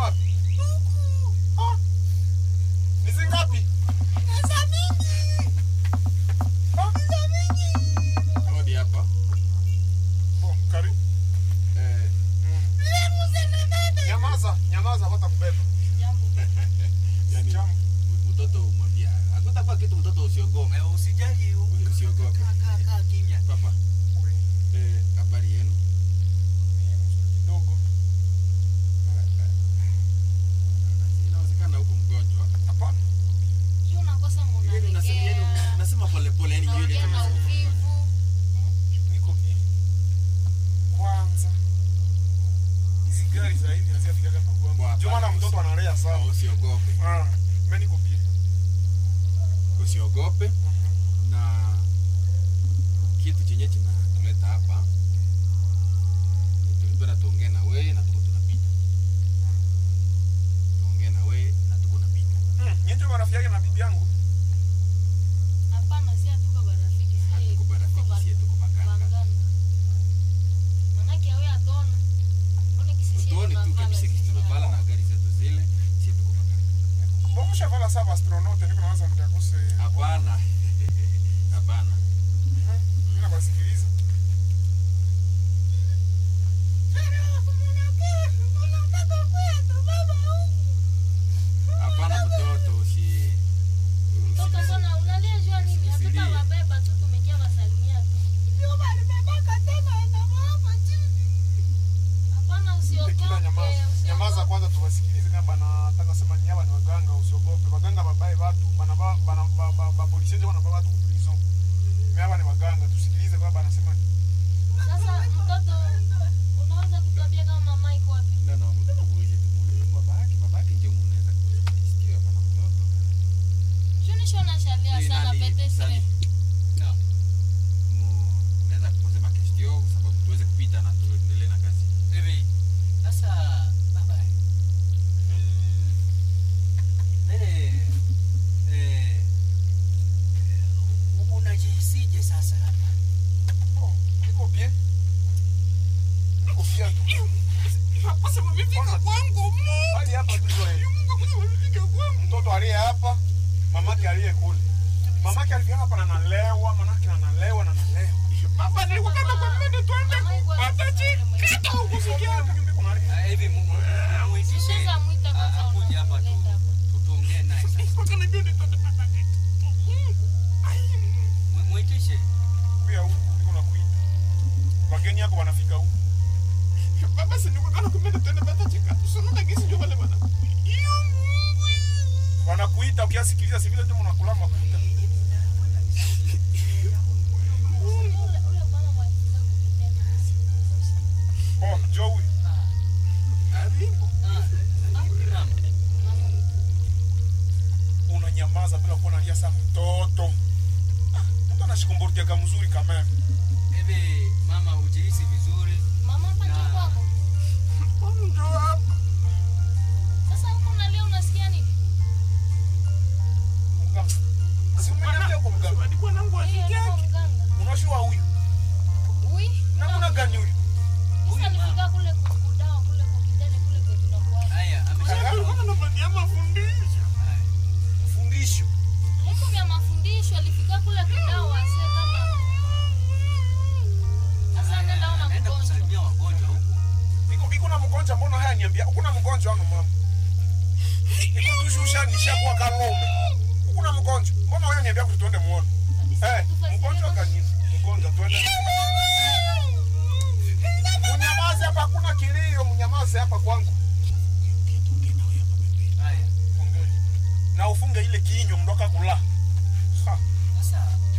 wapi? Ah. Ni zingapi? Ah. Hodi hapa. Bo, karibu. Eh, Nyamaza, nyamaza watakubeba. yani Jambo. m- mtoto umwambia. Hakutakuwa kitu mtoto usiogope. Eh, usijali u- Usiogope. kaa kaa kaa kimya Papa, Ui, eh, habari yenu? ni mzuri kidogo. Inawezekana huko mgonjwa. Hapana. Yenu nasema yenu nasema pole pole yani yeye Niko bien. Kwanza. Hizi gari za hivi haziafikaga pa kwangu. Bwa, Ndio maana hapana, mtoto usi- analea sana. Usiogope. Ah, mimi niko bien. Usiogope Mhm. na kitu chenye kinatuleta hapa ni tulipenda tuongee na wewe na tuko tunapita. Tuongee na wewe na tuko napita. Mm, nyinyi ndio marafiki yake na bibi yangu. Hatuko barafiki sie tuko baganga. Utuone tu kabisa kitu tunavala na gari zetu zile sie tuko baganga. Mbona shavala sasa astronaut niko naanza mtakose. Hapana. Hapana. Mhm. Mimi nabasikiliza. Hapana mtoto usi Kila nyamaza. Nyamaza kwanza tuwasikilize kama banataka sema ni hapa ni waganga usiogope. Waganga babaye watu bana ba bana ba, ba, ba polisi ndio wanababa watu ku prison. Mimi hapa ni waganga tusikilize baba anasema ni. Sasa mtoto unaweza kutuambia kama mama iko wapi? No, no, mtoto muulize tu muulize babake, babake ndio mnaweza kusikia hapana mtoto. Junisho nashalia Ni sana nani, pete Sali? Naam. Mu- Unaweza kusema question kwa sababu tuweze kupita na tuendelee na kazi. hivi sasa baba mm, nene eh, eh, unajihisije sasa hapa Oh, niko bien. Niko bien tu. Sasa mmefika kwangu mu. Hadi hapa tu ndio. Mtoto aliye hapa, mamake aliye kule. Mamake alifika hapa na analewa, manake analewa na analewa. Baba nilikuwa kama kwa mimi tuende Mama iko wapi? kupata chikata huko sikia. Ah, hivi mu- mu- muitishe Unaweza mwita ah, kwanza akuje hapa tu unamleta hapa. tu- tuongee naye sasa Mpaka najua nitapata kitu. Mu- muitishe Kuya huku niko nakuita. Wageni yako wanafika huku. Baba si nilikuwa kana kumenda tuende kupata chikata. Sio na gisi ndio wale bana. Iyo Mungu. Wanakuita ukiasikiliza si vile ndio mnakula makuita. Ule- ule bwana mwakiza kukitenda. Oh, Joey. Karibu. Naam. Unanyamaza bila kuwa nalia saa mtoto. Ah, Mtoto anashikumburutiaka mzuri kama hivi. hivi mama ujihisi vizuri Mama hapa ndio Na- kwako. Ndio hapa. Sasa huko unalia unasikia nini? Mganga. Si umeniambia kwa mganga. Hadi bwanangu Hiyo afike ndio yake. mganga. Unashua huyu. Ui. Namna gani huyu? Sasa nifika kule kukudawa kule kukitende kule kwetu tunakuwa. haya amesha Alikuwa anapatia mafundisho. Haya. Mfundisho. Huko vya mafundisho alifika kule kudawa ase kama. Sasa nenda ona Anaenda mgonjwa. kusalimia wagonjwa huku Iko iko na mgonjwa mbona haya niambia? Uko na mgonjwa wangu mama. Iko tushusha nishakuwa kalome. Uko na mgonjwa. Mbona wewe niambia kuti tuende muone? Eh, mgonjwa kanini? Mgonjwa tuende. Mnyamaze hapa hakuna kilio, mnyamaze hapa kwangu. haya Na ufunge ile kinywa mndoka kula. Ha. sasa